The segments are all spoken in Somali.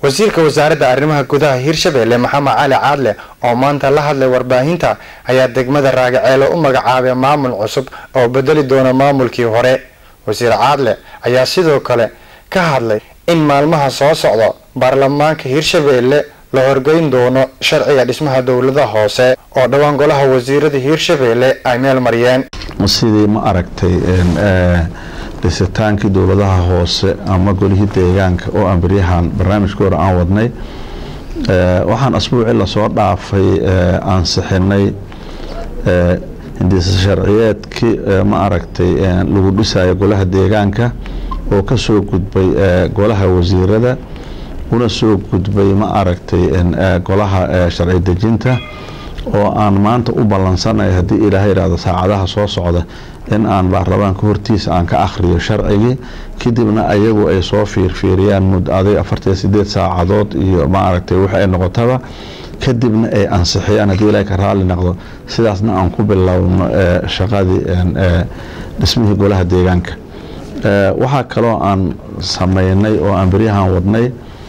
wasiirka wasaaradda arrimaha gudaha hirshabelle maxamed cali caadle oo maanta la hadlay warbaahinta ayaa degmada raagaceelo u magacaabay maamul cusub oo bedeli doona maamulkii hore wasiir caadle ayaa sidoo kale ka hadlay in maalmaha soo socda baarlamaanka hirshabelle la horgeyn doono sharciga dhismaha dowladaha hoose oo dhowaan golaha wasiirada hirshabelle ay meel mariyeen sidii ma aragtay dhisitaankii dowladaha hoose ama golihii deegaanka oo aan beryahan barnaamijka hore aan wadnay waxaan asbuucii lasoo dhaafay ansixinay hindisa sharciyeedkii ma aragtay lagu dhisayo golaha deegaanka oo ka soo gudbay golaha wasiirada una soo gudbay ma aragtay golaha sharci dejinta oo aan maanta u ballansanay haddii ilaahay idhaahdo saacadaha soo socda in aan baarlamaanka hortiisa aan ka akhriyo sharcigii kadibna ayagu ay soo fiirfiiriyaan muddaday afartan sideed saacadood iyo ma aragtay wix ay noqotaba kadibna ay ansixiyaan haddii ilaahay ka raalli noqdo sidaasna aan ku bilowno shaqadii dhismihii golaha deegaanka waxaa kaloo aan sameynay oo aan beryahan wadnay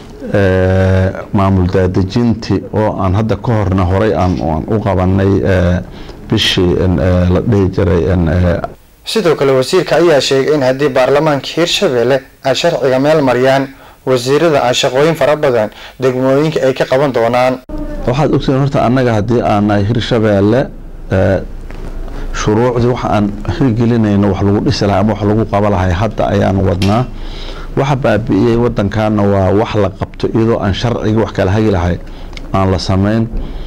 maamul daadejinti oo aan hadda ka horna horay aan u qabanay bishii la dhihi jiray sidoo kale wasiirka ayaa sheegay in haddii baarlamaanka hirshabelle ay sharciga meel mariyaan wasiirada ay shaqooyin fara badan degmooyinka ay ka qaban doonaan waxaad ogtiin horta annaga haddii aanay hirshabelle shuruucdii waxa aan hirgelinayno wax lagu dhisi lahay ama wax lagu qaba lahay hadda ayaan wadnaa waxa baabi'iyey wadankaana waa wax la qabto iyadoo aan sharcigii wax kala hagi lahay aan la samayn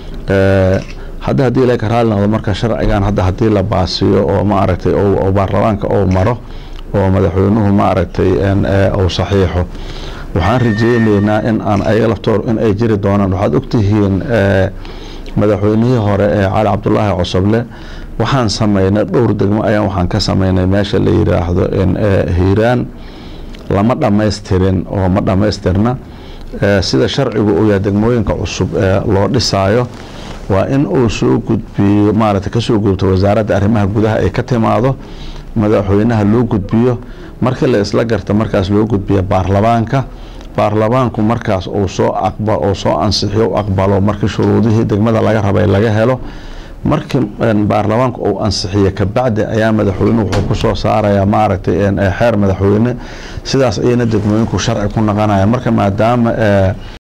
hadda haddii ilahay ka raali noqdo marka sharcigan hadda haddii la baasiyo oo ma aragtay oo baarlamaanka ou maro oo madaxweynuhu ma aragtay uu saxiixo waxaan rajeyneynaa in aan ayaga laftoor in ay jiri doonaan waxaad ogtihiin madaxweynihii hore ee cali cabdulaahi cosoble waxaan sameynay dhowr degmo ayaan waxaan ka sameynay meesha la yiraahdo hiiraan lama dhammaystirin oo ma dhammaystirna sida sharcigu uu yahay degmooyinka cusub ee loo dhisaayo waa in uu soo gudbiyo maaragtay kasoo gudubto wasaaradda arrimaha gudaha ay ka timaado madaxweynaha loo gudbiyo markii la isla garta markaas loo gudbiya baarlamaanka baarlamaanku markaas uu soo aqba uu soo ansixiyo u aqbalo markii shuruudihii degmada laga rabay laga helo markii baarlamaanku uu ansixiyo kabacdi ayaa madaxweynuhu wuxuu ku soo saarayaa maaragtay xeer madaxweyne sidaas ayayna degmooyinku sharci ku naqanaya marka maadaama